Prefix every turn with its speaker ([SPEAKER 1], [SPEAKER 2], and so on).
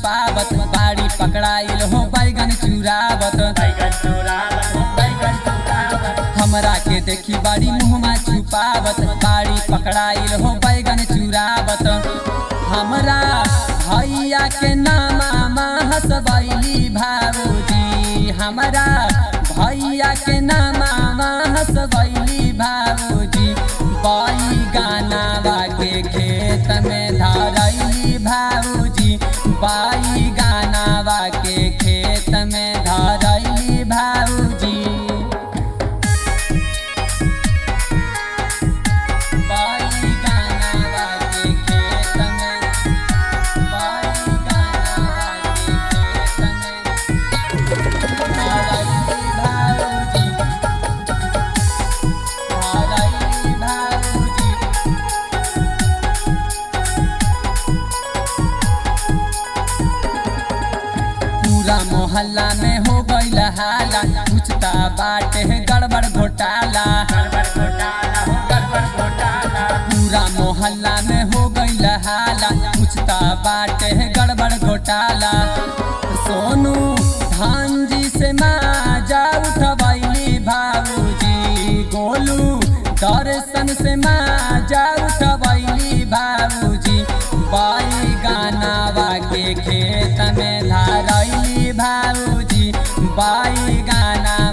[SPEAKER 1] छुपावत बाड़ी पकड़ाइल हो बैगन चुरावत
[SPEAKER 2] बैगन चुरावत बैगन चुरावत
[SPEAKER 1] हमरा के देखी बाड़ी मुहमा छुपावत बाड़ी पकड़ाइल हो बैगन चुरावत हमरा भैया के नामा हसबैली भाऊजी हमरा भैया के नामा हसबैली भाऊजी बाई गानावा के खेत में धरैली भाऊजी बाई गानावा के खेत में धरैली भाऊजी बाई गानावा के खेत में बाई गानावा के खेत में धरैली भाऊजी धरैली भाऊजी पूरा मोहल्ला में हो गईल हाला पूछता बाटे गड़बड़ घोटाला
[SPEAKER 2] गड़बड़ घोटाला हो गड़बड़ घोटाला
[SPEAKER 1] पूरा मोहल्ला में हो गईल हाला पूछता बाटे गड़बड़ घोटाला सोनू धान जी से माजा उठबैली भाऊजी गोलू दर्शन से माजा उठबैली भाऊजी बाई गानावा के खेत में धरैली भाऊजी बाई गाना